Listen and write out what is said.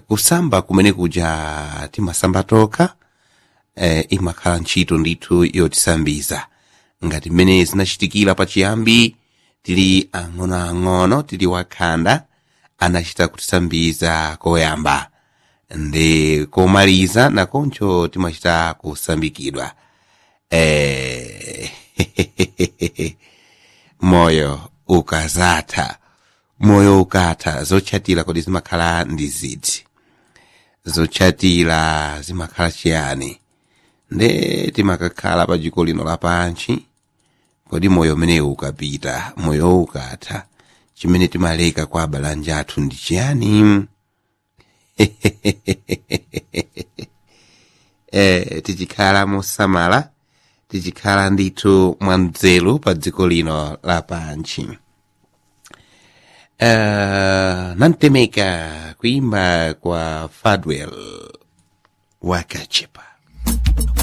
kusamba kumene kuja timasamba tokha eh, imakhala ntchito ndithu yotisambiza ngati mmene zinachitikira pachiyambi tili ang'onoang'ono tili wakhanda anachita kutisambiza koyamba ndi komaliza nakoncho timachita kusambikidwa eh, moyo ukazatha moyo ukatha zotchatira kodi zimakhala ndi ziti zotchatira zimakhala chiyani nde timakakhala pa dziko lino lapansi kodi moyo umenewu ukapita moyo ukatha chimene timaleka kwa abalanja athu ndi chiyani eh, tichikhala mosamala tichikhala ndithu mwanzeru pa dziko lino lapansi uh, nantemeka kuimba kwa fadwell wakachepa